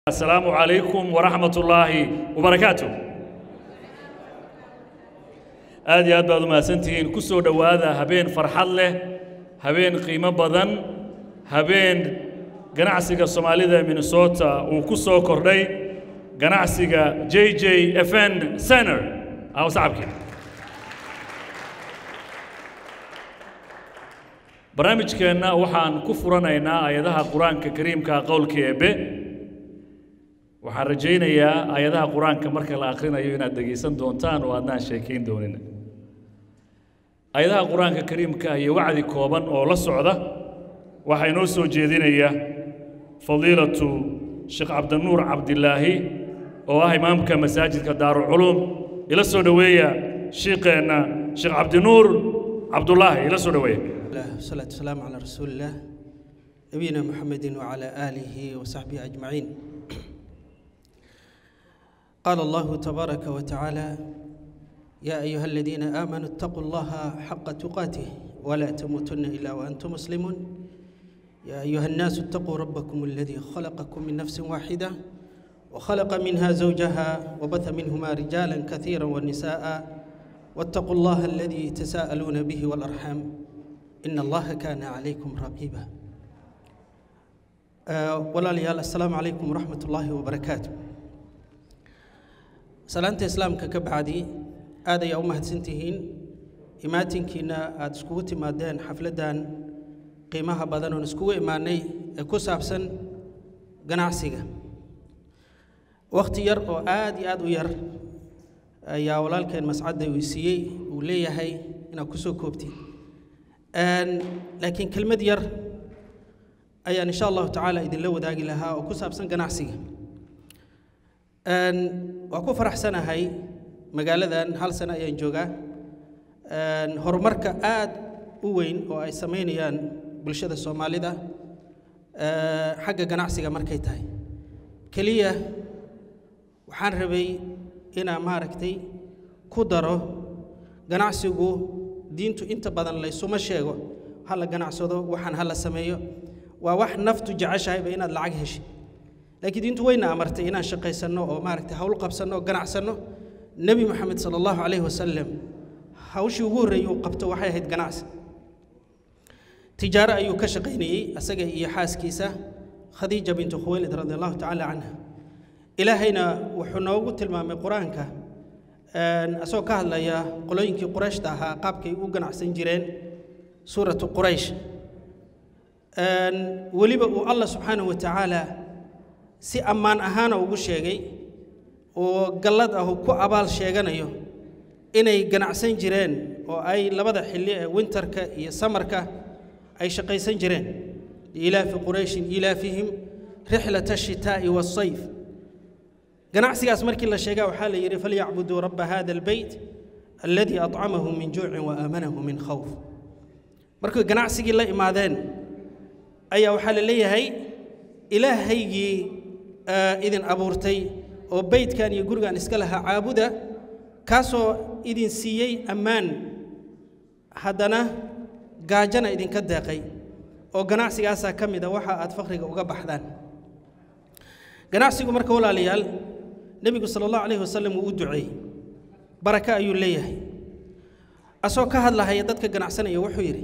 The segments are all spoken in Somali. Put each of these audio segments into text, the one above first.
السلام عليكم ورحمة الله وبركاته aad iyo aad baad u mahadsantihiin ku soo dhowaada habeen farxad leh habeen qiimo badan habeen ganacsiga soomaalida ee minnesota uu ku soo kordhay ganacsiga j j f n center aw sacabkii barnaamijkeenna waxaan ku furanaynaa ayadaha qur-aanka kariimka qowlka eebbe waxaan rajaynayaa ayadaha qur-aanka marka la akhrinayo inaad dhegaysan doontaan oo aadnaan sheekayn doonin ayadaha qur-aanka kariimka iyo wacdi kooban oo la socda waxaa inoo soo jeedinaya fadiilatu sheekh cabdinuur cabdilaahi oo ah imaamka masaajidka daarulculuum ila soo dhoweeya shiiqeenna sheekh cabdinuur cabdulaahi ila soo dhoweeya والصلاة والسلام على رسول الله نبينا محمد وعلى آله وصحبه أجمعين قال الله تبارك وتعالى يا أيها الذين آمنوا اتقوا الله حق تقاته ولا تموتن إلا وأنتم مسلمون يا أيها الناس اتقوا ربكم الذي خلقكم من نفس واحدة وخلق منها زوجها وبث منهما رجالا كثيرا والنساء واتقوا الله الذي تساءلون به والأرحام إن الله كان عليكم رقيبا أه ولا ليال السلام عليكم ورحمة الله وبركاته salaanta islaamka ka bacdi aad ayaa u mahadsantihiin imaatinkiina aada iskugu timaadeen xafladdan qiimaha badan oon iskugu imaanay ee ku saabsan ganacsiga wakhti yar oo aad iyo aad u yar ayaa walaalkeen mascadda uu siiyey uu leeyahay inaad ku soo koobtid laakiin kelmad yar ayaan insha allahu tacaala idinla wadaagi lahaa oo ku saabsan ganacsiga waa ku faraxsanahay magaaladan hal sano ayaan joogaa horumarka aad u weyn oo ay samaynayaan bulshada soomaalida xagga ganacsiga markay tahay keliya waxaan rabay inaan maaragtay ku daro ganacsigu diintu inta badan laysuma sheego ha la ganacsado waxaan ha la sameeyo waa wax naftu jeceshahayba inaad lacag heshid laakiin diintu wayna amartay inaan shaqaysanno oo maaragtay hawl qabsanno oo ganacsanno nebi moxamed sala allahu calayhi wasalam hawshii ugu horreeyey uu qabto waxay ahayd ganacsi tijaaro ayuu ka shaqaynayey asaga iyo xaaskiisa khadiija bintu khuwaylid radi allahu tacaala canha ilaahayna wuxuu noogu tilmaamay qur-aanka asagoo ka hadlaya qolooyinkii qurayshta ahaa qaabkay u ganacsan jireen suuratu quraysh weliba uu allah subxaanahu wa tacaala si ammaan ahaana ugu sheegay oo gallad ah uu ku abaal sheeganayo inay ganacsan jireen oo ay labada xilli ee winterka iyo samarka ay shaqaysan jireen liilaafi qurayshin ilaafihim rixlata ashitaa'i waasayf ganacsigaas markii la sheegaa waxaa la yidhi falyacbuduu rabba hada albeyt alladii acamahu min juucin wa aamanahu min khawf markay ganacsigii la imaadeen ayaa waxaa la leeyahay ilaahaygii idin abuurtay oo beydkan iyo gurigan iska lahaa caabuda kaasoo idin siiyey ammaan haddana gaajana idinka deeqay oo ganacsigaasaa ka mid a waxa aad fakhriga uga baxdaan ganacsigu marka walaalayaal nebigu sala allahu calayhi wasalam wuu u duceeyey baraka ayuu leeyahay asoo ka hadlahaya dadka ganacsanaya wuxuu yidhi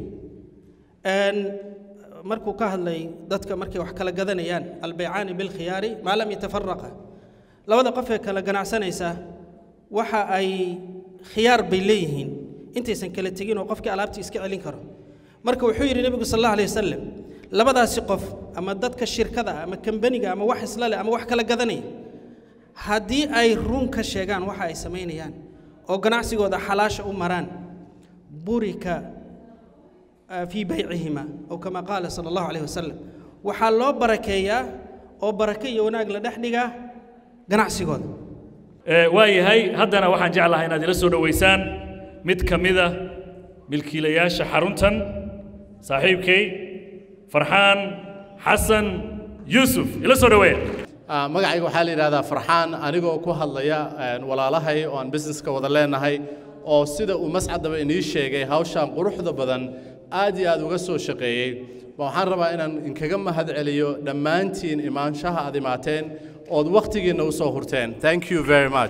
markuu ka hadlay dadka markay wax kala gadanayaan albaycaani bilkhiyaari maa lam yatafaraqa labada qof ee kala ganacsanaysa waxa ay khiyaar bay leeyihiin intaysan kala tegin oo qofkii alaabtii iska celin karo marka wuxuu yidhi nebigu sal allahu alayh wasalam labadaasi qof ama dadka shirkada ama kambaniga ama wax isla leh ama wax kala gadanaya haddii ay run ka sheegaan waxa ay samaynayaan oo ganacsigooda xalaasha u maraan burika fii baycihima ow kama qaala sala allahu calayh wasalam waxaa loo barakeeyaa oo barake iyo wanaag la dhex dhigaa ganacsigooda waa yahay haddana waxaan jeclahay inaad ila soo dhowaysaan mid ka mida milkiilayaasha xaruntan saaxiibkay farxaan xasan yuusuf ila soo dhoweeya magacayga waxaa la yidhahdaa farxaan anigoo ku hadlaya walaalahay oo aan busineska wada leenahay oo sida uu mascadaba inii sheegay hawshaan quruxda badan aad iyo aad uga soo shaqeeyey waxaan rabaa inaan inkaga mahad celiyo dhammaantiin imaanshaha aad imaateen ood wakhtigiinna u soo hurteen thank you very much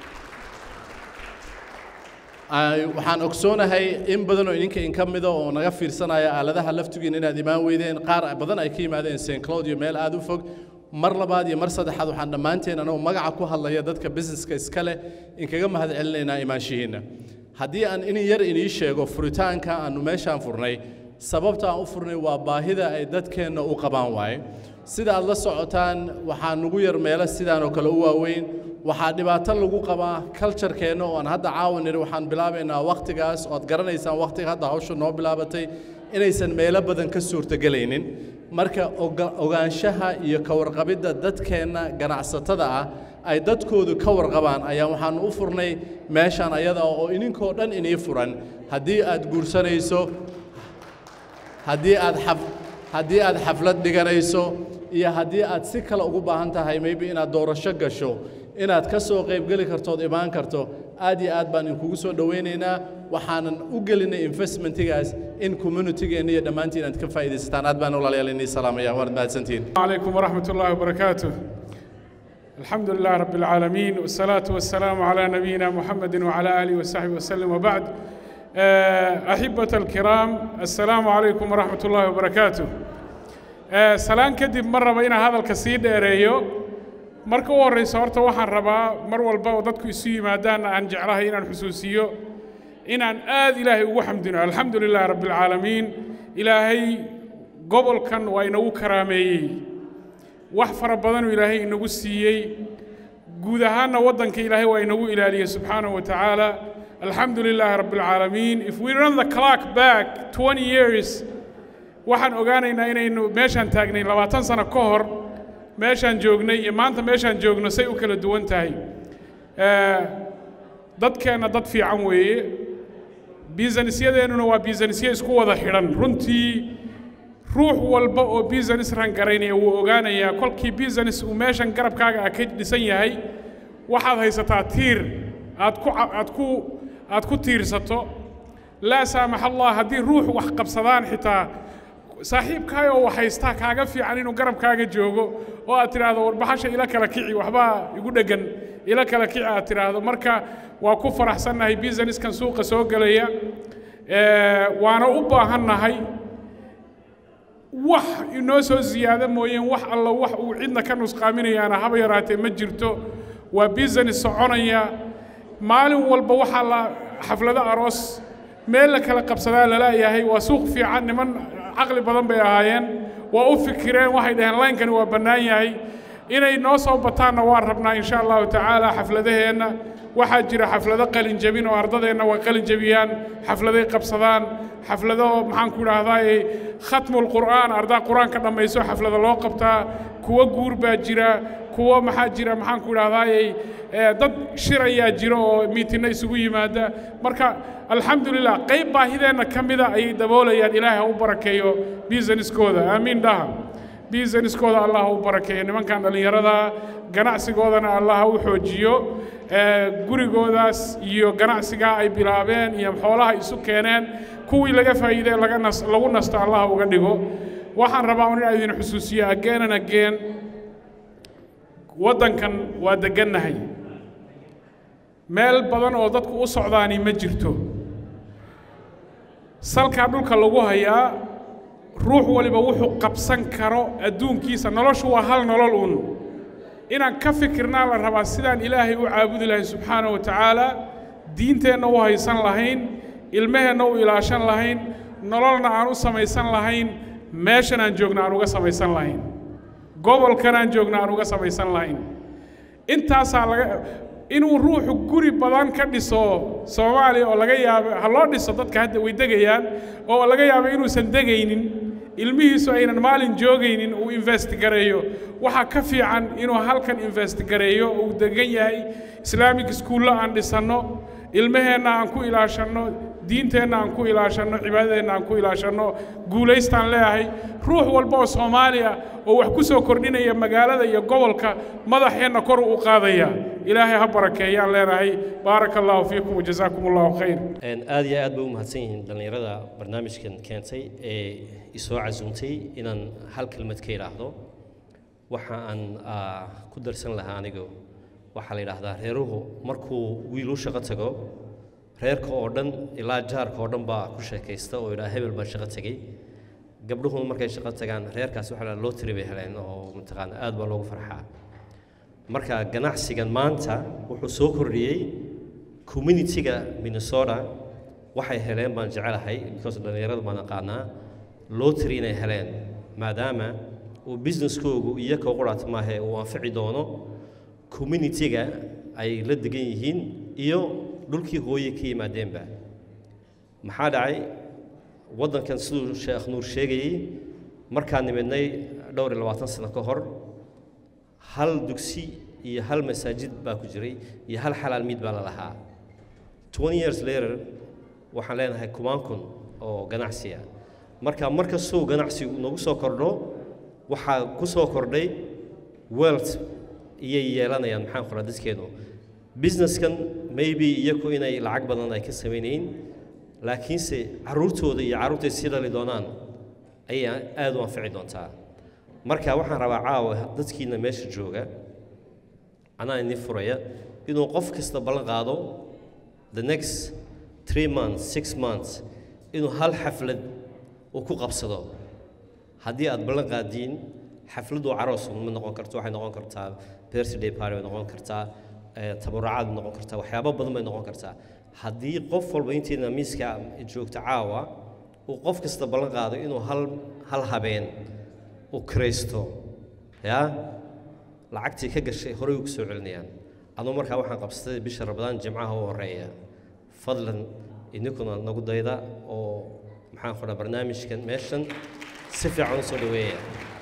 Ay- waxaan ogsoonahay in badan oo idinka in ka mida oo naga fiirsanaya aaladaha laftigiina inaad imaan weydeen qaar badan ay ka yimaadeen st cloud iyo meel aad u fog mar labaad iyo mar saddexaad waxaan dhammaanteen anagoo magaca ku hadlaya dadka businesska iska leh inkaga mahad celinaynaa imaanshihiinna haddii aan in yar inii sheego furitaanka aanu meeshaan furnay sababta aan u furnay waa baahida ay dadkeenna u qabaan waaye sida aad la socotaan waxaa nugu yar meelo sidaan oo kale u waaweyn waxaa dhibaato lagu qabaa culturekeenna oo aan hadda caawa nidhi waxaan bilaabaynaa wakhtigaas ood garanaysaan wakhtiga hadda hawsha noo bilaabatay inaysan meelo badan ka suurtogelaynin marka oga- ogaanshaha iyo ka warqabidda dadkeenna ganacsatada ah ay dadkoodu ka warqabaan ayaa waxaan u furnay meeshaan ayada oo idinkoo dhan inii furan haddii aad guursanayso haddii aad xaf haddii aad xaflad dhiganayso iyo haddii aad si kale ugu baahan tahay maybe inaad doorasho gasho inaad ka soo qaybgeli karto ood imaan karto aad iyo aad baan idinkugu soo dhowaynaynaa waxaanan u gelinay investmentigaas in communitygeenna iyo dhammaantiin aad ka faa'iidaysataan aad baan walaalayaal inii salaamaya waad mahadsantihiin عليكم ورحمة الله وبركاته الحمد لله رب العالمين والصلاة والسلام على نبينا محمد وعلى آله وصحبه وسلم وبعد آه، أحبة الكرام السلام عليكم ورحمة الله وبركاته آه، سلام كدب مرة بين هذا الكسيد إيريو marka u horreysa horta waxaan rabaa mar walba oo dadku isu yimaadaan aan jeclahay inaan xusuusiyo inaan aad ilaahay ugu xamdino alxamdu lilaahi rabbi alcaalamiin ilaahay gobolkan waa inagu karaameeyey wax fara badanuu ilaahay inagu siiyey guud ahaanna waddanka ilaahay waa inagu ilaaliyey subxaanahu wa tacaala alxamdu lilaahi rabbi alcaalamiin if we run the clock back 20 years waxaan ogaanaynaa inaynu meeshaan taagnay labaatan sano ka hor meeshaan joognay iyo maanta meeshaan joogno say u kala duwan tahay Eh, dadkeenna dad fiican weeye biisanisyadeennuna waa biisanisyo isku wada xidhan runtii ruux walba oo business ran garaynaya wuu ogaanayaa kolkii business uu meeshan garabkaaga ah ka dhisan yahay waxaad haysataa tiir aad ku ca- aad ku aad ku tiirsato laa saamax allah haddii ruux wax qabsadaan xitaa saaxiibkaay oo wax haystaa kaaga fiican inuu garabkaaga joogo oo aad tidhaahdo warbaxasha ila kala kici waxbaa igu dheggan ila kala kici aad tidhaahdo marka waa ku faraxsannahay businesskan suuqa soo gelaya Eh, waana u baahannahay wax inoo soo ziyaado mooyeen wax alla wax uu cidna ka nusqaaminayaana haba yaraatee ma jirto waa business soconaya maalin walba waxaa la xaflado aroos meel la kala qabsadaa laleeyahay waa suuq fiican niman caqli badan bay ahaayeen waa u fikireen waxay dhaheen laynkani waa bannaan yahay inay noo soo bataanna waan rabnaa insha allahu tacaala xafladaheenna waxaa jira xaflado qalin jabin oo ardadeenna waa qalin jabiyaan xafladay qabsadaan xaflado maxaan ku idhaahdaa khatmul qur'aan ardaa qur-aanka dhammayso xaflado loo qabtaa kuwo guur baa jira kuwo maxaa jira maxaan ku idhaahdaa dad shir ayaa jira oo miitinno isugu yimaada marka alxamdulilah qayb baahideenna ka mida ayay daboolayaan ilaahay ha u barakeeyo businesskooda aamiin dhaha businesskooda allah ha u barakeeyo nimankan dhallinyarada ganacsigoodana allah ha u xoojiyo ee, gurigoodaas iyo ganacsigaa ay bilaabeen iyo xoolaha isu keeneen kuwii laga faa'iidee laga nas lagu nasto allah ha uga dhigo waxaan rabaa un inaan idin xusuusiyo again and again waddankan waa deggannahay meel badan oo dadku u socdaani ma jirto salkaa dhulka lagu hayaa ruux waliba wuxuu qabsan karo adduunkiisa noloshu waa hal nolol uun inaan ka fikirnaa la rabaa sidaan ilaahay u caabudi lahay subxaanahu wa tacaala diinteenna u haysan lahayn ilmaheenna u ilaashan lahayn nololna aan u samaysan lahayn meeshan aan joogna aan uga samaysan lahayn gobolkan aan joogna aan uga samaysan lahayn intaasaa laga inuu ruuxu guri badan ka dhiso soomaaliya oo laga yaabo ha loo dhiso dadka hadda way degayaan oo laga yaabo inuusan degaynin ilmihiisu aynan maalin joogaynin uu invest gareeyo waxaa ka fiican inuu halkan invest gareeyo uu degan yahay islaamic iskuulla aan dhisanno ilmaheenna aan ku ilaashanno diinteenna aan ku ilaashanno cibaadadeenna aan ku ilaashanno guulaystaan leeyahay ruux walba oo soomaaliya oo wax ku soo kordhinaya magaalada iyo gobolka madaxeenna kor u qaadaya ilaahay ha barakeeyaan leenahay baaraka allahu fiikum wajazaakum allahu khayr aad iyo aad bay u mahadsan yihiin dhallinyarada barnaamijkan keentay ee isoo casuumtay inaan hal kelmad ka idhaahdo waxa aan ah, ku darsan lahaa anigu waxaa la yidhaahdaa reeruhu markuu wiil u shaqo tago reerka oo dhan ilaa jaarka oo dhan baa ku sheekaysta oo yidhaha hebel baan shaqo tegey gabdhuhu markay shaqo tagaan reerkaasi waxa la yidhaha lottery bay heleen oo mataqaana aad baa loogu farxaa marka ganacsigan maanta wuxuu soo kordhiyey communitiga minnesota waxay heleen baan jecelahay because dhallinyarada baan aqaanaa lottery inay heleen maadaama uu businesskoogu iyaga quraat maahe uu anfici doono communitiga ay la degan yihiin iyo dhulkii hooye ka yimaadeenba maxaa dhacay waddankan siduu sheekh nuur sheegayey markaan nimidnay dhowr iyo labaatan sano ka hor hal dugsi iyo hal masaajid baa ku jiray iyo hal xalaal miid baa la lahaa 20 years later waxaan leenahay kumaan kun oo ganacsiya marka mar kastuu ganacsigu nagu soo kordho waxaa ku soo kordhay wealth iyay yeelanayaan maxaan qoraa dadkeenu businesskan maybe iyaku inay lacag badan ay ka samaynayn laakiinse carruurtooda iyo carruurtay sii dhali doonaan ayay aad u anfici doontaa marka waxaan rabaa caawa dadkiina meesha jooga anaa idin furaya inuu qof kasta ballan qaado the next three months six months inuu hal xaflad uu ku qabsado haddii aad ballan qaadiin xafladdu caroos ma noqon karto waxay noqon kartaa birthday party bay noqon kartaa eh, tabarucaad bay noqon kartaa waxyaabo badan bay noqon kartaa haddii qof walba intiina miiska joogta caawa uu qof kasta ballan qaado inuu hal hal habeen uu kiraysto yaa lacagtii ka gashay horey u ku soo celinayaan aduu markaa waxaan qabsaday bisha rabadaan jimcaha u horeeya fadlan idinkuna nagu dayda oo maxaan qodhaa barnaamijkan meeshan si fiican u soo dhaweeya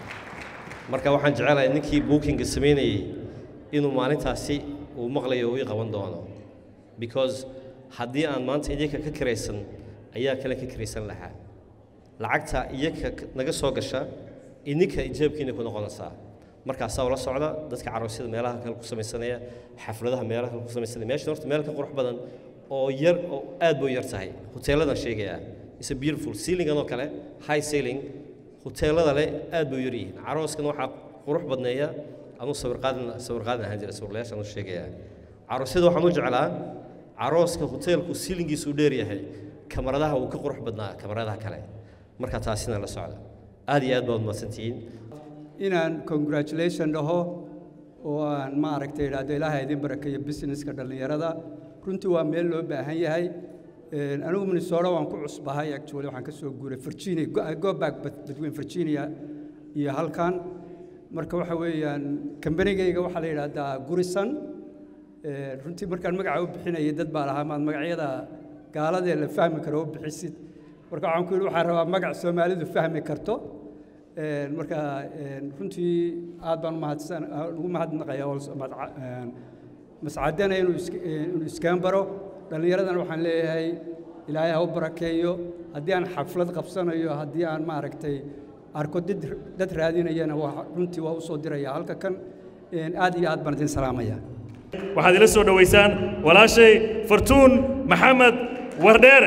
marka waxaan jecelahay ninkii bookinga samaynayey inuu maalintaasi uu maqlayo uu ii qaban doono because haddii aan maanta idinka ka kiraysan ayaa kale ka kiraysan lahaa lacagta iyaka naga soo gasha idinka ijaabkiina ku noqonaysaa markaasaa ula socda dadka caroosyada meelaha kale ku samaysanaya xafladaha meelaha kale ku samaysanaya meeshan horta meel ka qurux badan oo yar oo aad buu yar tahay hoteeladan sheegayaa is a beautiful ceilingan oo kale high ceiling hoteelada leh aad buu yar yihiin carooskan waxaa qurux badneeya anuu sawir qaadan sawir qaadan ahaan jira sawirlayaashaan u sheegayaa caroosyada waxaan u jeclaa carooska hoteelku siilingiisu u dheer yahay kamaradaha uu ka qurux badnaa kamaradaha kale marka taasina la socda aad iyo aad baad mahadsantihiin inaan congratulation dhaho oo aan maaragtay idhaahdo ilaahay idin barakeeyo businesska dhallinyarada runtii waa meel loo baahan yahay Een, anigu minnesota waan ku cusbahay actually waxaan ka soo guuray virginia go- I go back bet- between virginia iyo halkan marka waxa weeyaan kambanigayga waxaa la yidhaahdaa gurisan Een, runtii markaan magaca u bixinayay dad baa lahaa maad magacyada gaaladee la fahmi karo u bixisid marka waxaan ku yidhi waxaan rabaa magac soomaalidu fahmi karto Een, marka een, runtii aad baan umahadsan ugu mahadnaqayaa also madca- een, mascadana inuu iska- inuu iskaan baro dhallinyaradana waxaan leeyahay ilaahay ha u barakeeyo haddii aan xaflad qabsanayo haddii aan maaragtay arko dad dad raadinayana waa runtii waa u soo diraya halka kan een, aad iyo aad baan idin salaamaya waxaad ila soo dhowaysaan walaashay fartuun maxamed wardheere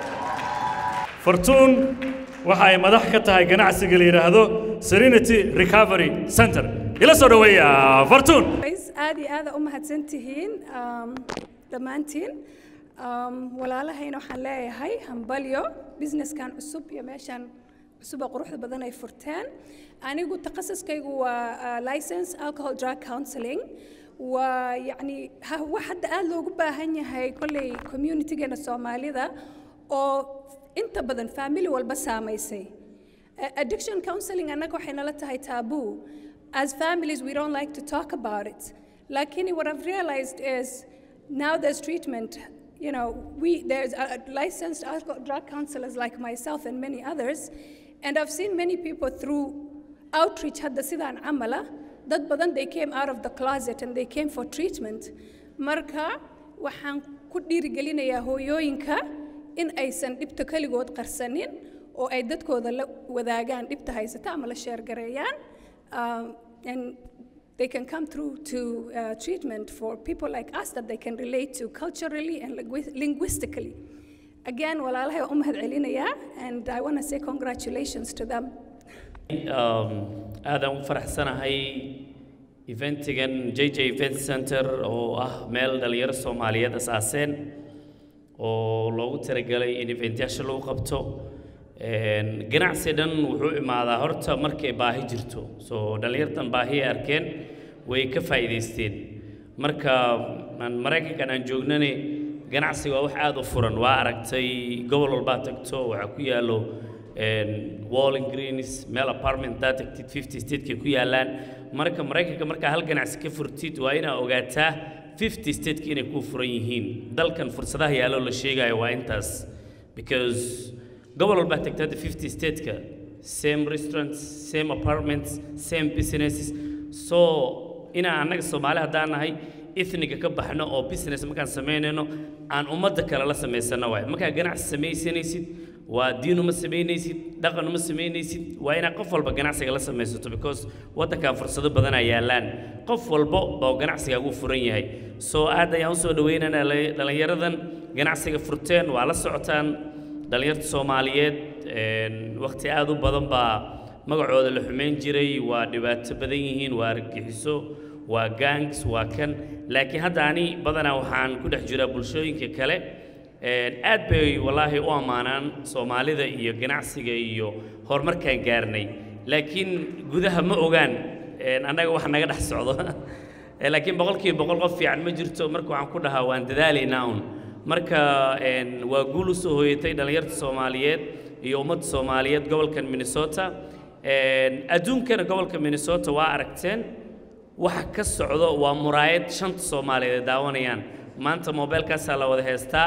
fartuun waxa ay madax ka tahay ganacsiga la yidhaahdo serenity recovery center ila soo dhoweeya fartuun Guys, aad iyo aad u mahadsan tihiin um, dhammaantiin um, walaalahayna waxaan leeyahay hambalyo businesskan cusub iyo meeshan cusuba quruxda badan ay furteen anigu takhasuskaygu waa uh, license alcohol drug counseling waa yacni ha- wax hadda aad loogu baahan yahay kolley communitygeena soomaalida oo inta badan family walba saamaysay Uh, addiction counseling annaga waxay nala tahay taboo. As families, we don't like to talk about it. Lakini what I've realized is now there's treatment. You know, we there's uh, licensed alcohol drug counselors like myself and many others, and I've seen many people through outreach hadda sidaan camala dad badan they came out of the closet and they came for treatment. Marka waxaan ku dhiirigelinayaa hooyooyinka in aysan dhibta keligood qarsanin oo ay dadkooda la wadaagaan dhibta haysata ama la sheergareeyaan um, and they can come through to uh, treatment for people like us that they can relate to culturally and lingui- linguistically. Again, walaalahay waa u mahad celinayaa and I want to say congratulations to them. aadaan u faraxsanahay eventigan j j event center oo ah meel dhalinyaro soomaaliyeed asaaseen oo loogu talagelay in eventyaasha lagu qabto ganacsi dhan wuxuu imaadaa horta markay baahi jirto soo dhallinyartan baahi ay arkeen way ka faa'iidaysteen marka aan maraykankan aan joognane ganacsiga waa wax aada u furan waa aragtay gobol walbaa tagto waxaa ku yaallo walling greens meel apartment daa tagtid fifty stateka ku yaallaan marka maraykanka markaa hal ganacsi ka furtid waa inaa ogaataa fifty stateka inay ku furan yihiin dalkan fursadaha yaallo la sheegayo waa intaas because gobol walbaa tagta hadda fifty stateka same restaurants same apartments same businesses so inaan annaga soomaali haddaan nahay ethniga ka baxno oo business markaan samaynayno aan ummadda kale la samaysano waay markaa ganacsi samaysanaysid waa diin uma samaynaysid dhaqan uma samaynaysid waa inaad qof walba ganacsiga la samaysato because waddankan fursado badan ay yaallaan qof walba oo ganacsigaagu furan yahay soo aad ayaan usoo dhawaynaynaa dhallinyaradan ganacsiga furteen waa la socotaan dhallinyarta soomaaliyeed wakhti aad u badan baa magacooda la xumayn jiray waa dhibaato badan yihiin waa argagixiso waa gangs waa kan laakiin hadda ani badanaa waxaan ku dhex jiraa bulshooyinka kale aad bay wallaahi u ammaanaan soomaalida iyo ganacsiga iyo horumarkaan gaarnay laakiin gudaha ma ogaan annaga wax naga dhex socdo laakiin boqolkiiba boqol qof fiican ma jirto marka waxaan ku dhahaa waan dadaalaynaa un marka waa guul u soo hooyatay dhallinyarta soomaaliyeed iyo ummadda soomaaliyeed gobolkan minnesota adduunkana gobolka minnesota waa aragteen waxa ka socdo waa muraayad shanta soomaaliyeed ay daawanayaan maanta mobeelkaasaa la wada heystaa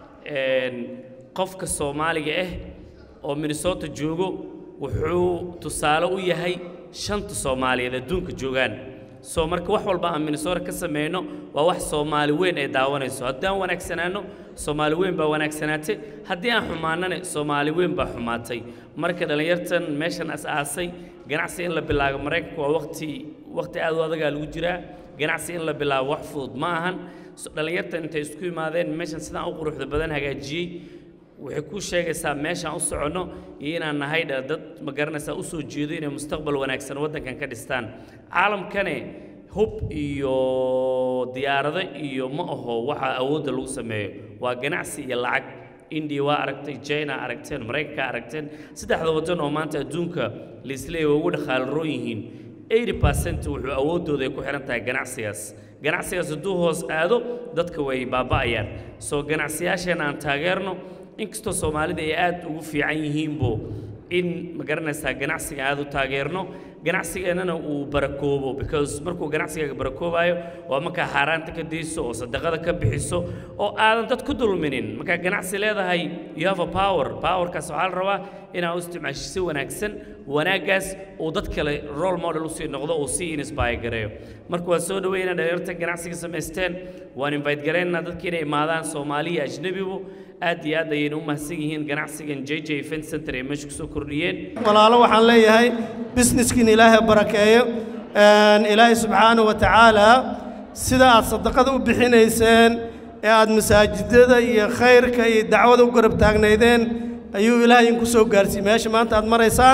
qofka soomaaliga ah oo minnesota joogo wuxuu tusaale u yahay shanta soomaaliyeed adduunka joogaan soo marka wax walba aan minnesota ka sameyno waa wax soomaali weyn ay daawanayso haddii aan wanaagsanaano soomaali weyn baa wanaagsanaatay haddii aan xumaanana soomaali weyn baa xumaatay marka dhallinyartan meeshan as-aasay ganacsi in la bilaabo maraykanka waa waqti waqti aad u adagaa lagu jiraa ganacsi in la bilaabo wax fudud ma ahan dhallinyartan intay isku imaadeen meeshan sidaan u quruxda badan hagaajiyey waxay ku sheegaysaa meeshaan u soconno iyo inaan nahay dad ma garanaysaa u soo jeedo inay mustaqbal wanaagsan waddankan ka dhistaan caalamkane hub iyo diyaarado iyo ma aho waxa awoodda lagu sameeyo waa ganacsi iyo lacag indiya waa aragtay china aragteen maraykanka aragteen saddexda waddan oo maanta adduunka laisleeya waa ugu dhaqaalaroon yihiin 80 percent wuxuu awooddooda ay ku xihan tahay ganacsigaas ganacsigaas hadduu hoos aado dadka way baaba'ayaan soo ganacsiyyaasheenna aan taageerno inkastoo soomaalida ay aad ugu fiican yihiinbo in ma garanaysaa ganacsiga aad u taageerno ganacsigeennana uu barakoobo because markuu ganacsigaaga barakoobayo waa markaa xaaraanta ka dayso oo sadaqada ka bixiso oo aadan dad ku dulminin markaa ganacsi leedahay you have a power powerkaas waxaa la rabaa inaad u isticmaasho si wanaagsan wanaaggaas uu dad kale role model usii noqdo uu sii inspire gareeyo marka waa soo dhaweynaa dhalinyarta ganacsiga samaysteen waan invite garaynaynaa dadka inay imaadaan soomaaliya ajnebigu aad iyo aad ayayna u mahadsan yihiin ganacsigan j j event center ay meesha kusoo kordhiyeen walaalo waxaan leeyahay businesskiin ilaahay barakeeyo ilaahay subxaanahu wa tacaala sida aad sadaqada u bixinayseen ee aad masaajidada iyo khayrka iyo dacwada u garab taagnaydeen ayuu ilaahay idinku soo gaarsiiyey meesha maanta aad maraysaan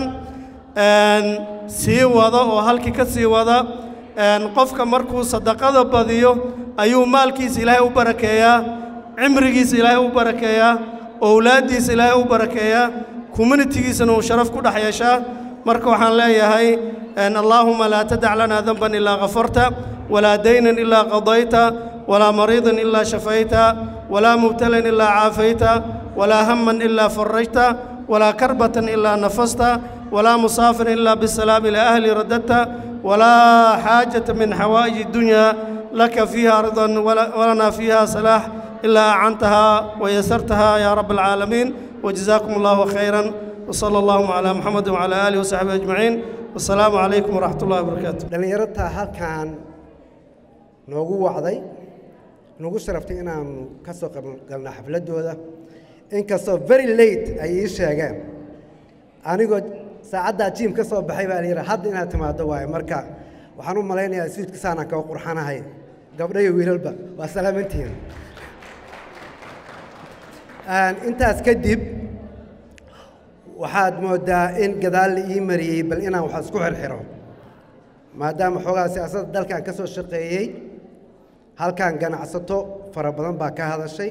sii wada oo halkii ka sii wada qofka markuu sadaqada badiyo ayuu maalkiisa ilaahay u barakeeyaa cimrigiisa ilaahay u barakeeyaa owlaaddiisa ilaahay u barakeeyaa communitigiisana uu sharaf ku dhex yeeshaa marka waxaan leeyahay allaahuma laa tadac lanaa danban ilaa kafarta walaa daynan ilaa qadayta walaa mariidan ilaa shafayta walaa mubtalan ilaa caafayta walaa hamman ilaa farajta walaa karbatan ilaa nafasta walaa musaafiran ilaa bisalaam ilaa ahli radadta walaa xaajata min xawaa'ij الdunya laka fiiha ridan walanaa fiiha salaax إلا أعنتها ويسرتها يا رب العالمين وجزاكم الله خيرا وصلى الله على محمد وعلى آله وصحبه أجمعين والسلام عليكم ورحمة الله وبركاته dhalinyarta halkan noogu wacday nagu sharaftay inaanu ka soo qaybgalno xafladooda inkastoo very late ay ii sheegeen anigoo saacaddaa jiim ka soo baxay baa la yidhi hadda inaad timaaddo waaye marka waxaan u malaynayaa swiidka saanaan kaga qurxanahay gabdho iyo wiilalba waa salaamantihiin intaas kadib waxaad moodaa in gadaal la ii mariyey bal inaan wax isku xirxiro maadaama xoogaa siyaasadda dalkan ka soo shaqeeyey halkan ganacsato fara badan baa ka hadashay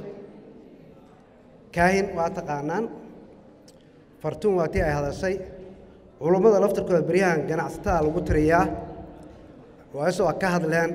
kaahin waa taqaanaan fartuun waa tii ay hadashay culummada laftarkooda beryahan ganacsatada lagu tiriyaa waaso waa ka hadleen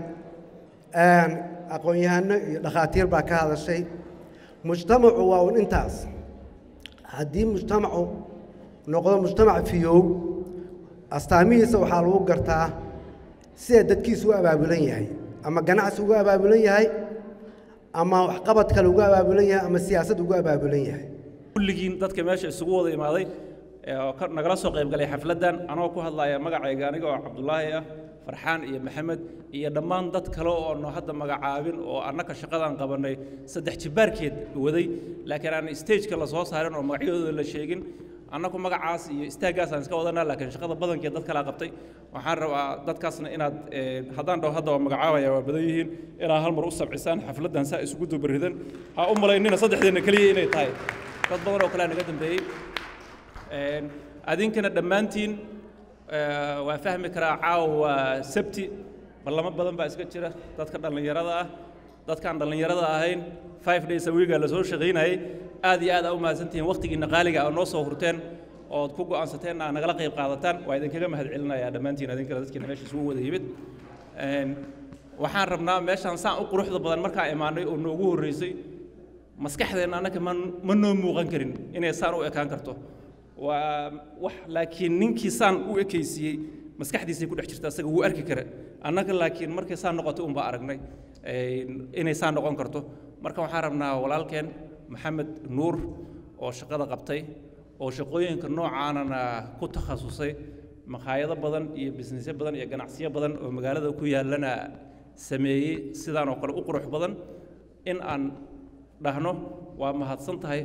aqoon-yahano iyo dhakhaatiir baa ka hadashay mujtamacu waa un intaas haddii mujtamacu noqdo mujtamac fiyow astaamihiisa waxaa lagu gartaa sida dadkiisu u abaabulan yahay ama ganacsi ugu abaabulan yahay ama waxqabad kale ugu abaabulan yahay ama siyaasad ugu abaabulan yahay kulligiin dadka meesha isugu wada imaaday ee oo ka- nagala soo qayb galay xafladdan anoo ku hadlaya magacayga aniga oo cabdulaahi ah farxaan iyo maxamed iyo dhammaan dad kale oo no hadda magacaabin oo annaka shaqadan qabanay saddex jibaarkeed waday laakiin aan stageka la soo saarin oo magacyadooda la sheegin annaku magacaas iyo istaaggaasaan iska wadanaa laakiin shaqada badankeed dad kalaa qabtay waxaan rabaa dadkaasna inaad eh, haddaan dhaho hadda waa magacaabaya waa badan yihiin inaad hal mar u sabcisaan xafladdan saa isugu dubaridan ha u malaynina saddexdeena keliya inay tahay dad badan oo kalea naga dambeeyey Een, adinkana dhammaantiin eh, waa fahmi karaa caawa waa sabti ballamo badan baa iska jira dadka dhallinyarada ah dadkaan dhallinyarada ahayn five days a weeka la soo shaqaynayay aad iyo aad aa u mahadsantihiin wakhtigiinna qaaliga aa noo soo hurteen ood ku go'aansateen aa nagala qayb qaadataan waa idinkaga mahad celinayaa dhammaantiin adinkana dadkiina meesha isugu wada yimid Een, waxaan rabnaa meeshaan saan u quruxda badan markaa imaanay oo noogu horreysay maskaxdeenna annaka ma ma noo muuqan karin inay saan u ekaan karto waa wax laakiin ninkii saan u ekaysiiyey maskaxdiisay ku dhex jirta asaga wuu arki kara annaga laakiin markay saan noqotay unbaa aragnay een, inay saan noqon karto marka waxaan rabnaa walaalkeen maxamed nuur oo shaqada qabtay oo shaqooyinka noocaanana ku takhasusay makhaayado badan iyo bisnisyo badan iyo ganacsiyo badan oo magaalada ku yaallana sameeyey sidaan oo kale u qurux badan in aan dhahno waa mahadsan tahay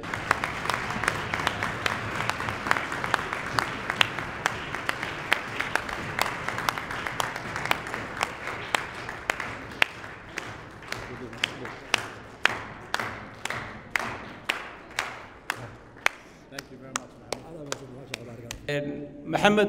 Een, maxamed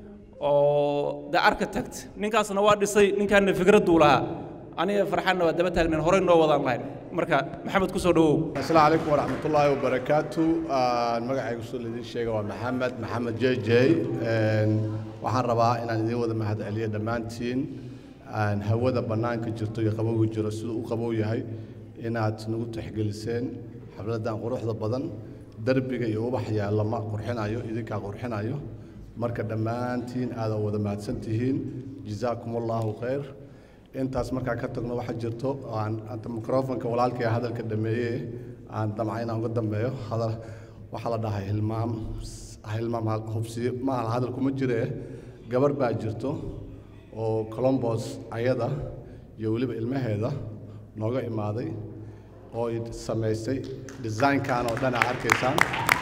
oo the architect ninkaasna waa dhisay ninkaana fikradduu lahaa aniga farxanna waa daba taagnayn horey noo wadaan lahayn marka maxamed ku soo dhawow asalaamu calaykum waraxmat ullaahi wabarakaatu Aan magacaygu soo idin sheega waa maxamed maxamed j j Een, waxaan rabaa inaan idiin wada mahad celiyo dhammaantiin aan hawada bannaanka jirto iyo qabowga jiro siduu u qabow yahay inaad nagu tixgeliseen xafladdan quruxda badan derbiga iyo ubax yaalla ma qurxinayo idinkaa qurxinayo marka dhammaantiin aada wada mahadsan tihiin jazaakum allahu khayr intaas markaa ka tagno waxaa jirto oo aan anta microfonka walaalkay hadalka dhameeye aan damca inaan uga dambeeyo hadal waxaa la dhahay hilmaam hilmaam hal- hubsiyo maaha hadal kuma jire gabar baa jirto oo colombos ayada iyo weliba ilmaheeda nooga imaaday oo ay samaysay designkan oo dhan aa arkaysaan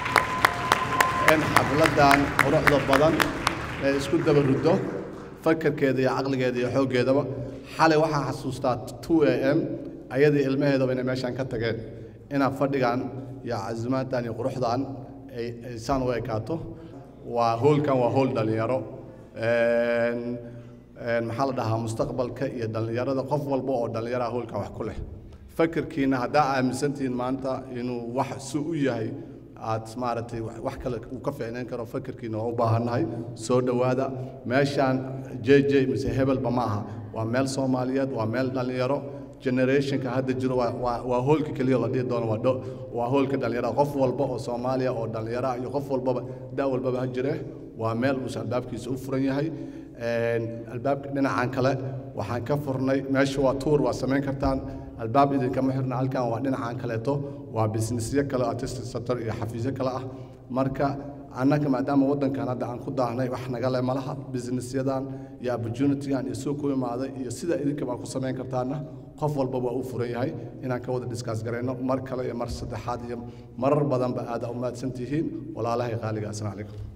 in xafladdan quruxda badan ee isku daba ruddo fakarkeeda iyo caqligeeda iyo xooggeedaba xalay waxaan xasuustaa 2 a m ayadii ilmaheedaba inay meeshaan ka tageen inaa fadhigan iyo casimaaddan iyo quruxdan ay ay saan u ekaato waa hoolkan waa hool dhallinyaro Een, een, maxaa la dhahaa mustaqbalka iyo dhallinyarada qof walba oo dhallinyaraha hoolkan wax ku leh fakarkiina haddaa aaminsantihiin maanta inuu wax si u yahay aad maaragtay wax wax kale uu ka fiicnayn karo fakarkiina waa u baahannahay soo dhowaada meeshaan j j mise hebelba ma aha waa meel soomaaliyeed waa meel dhallinyaro generationka hadda jiro waa waa waa hoolka keliya la dhihi doono waa dho waa hoolka dhallinyarada qof walba oo soomaaliya oo dhallinyaro ah iyo qof walbaba da walbaba ha jire waa meel uusan albaabkiisa u furan yahay Een, albaabka dhinacan kale waxaan ka furnay meesha waa tuur waa samayn kartaan albaab idinkama xirna halkan waa dhinacan kaleeto waa businessyo kale artistic sector iyo xafiisyo kale ah marka annaga maadaama waddankan hadda aan ku daahnay wax naga le malaha businessyadan iyo opportunitygan iyo soo ku imaaday iyo sida idinkaba ku samayn kartaana qof walba waa u furan yahay inaan ka wada discuss garayno mar kale iyo mar saddexaad iyo marar badanba aad u mahadsan tihiin walaalahay qaaliga assalaamu calaykum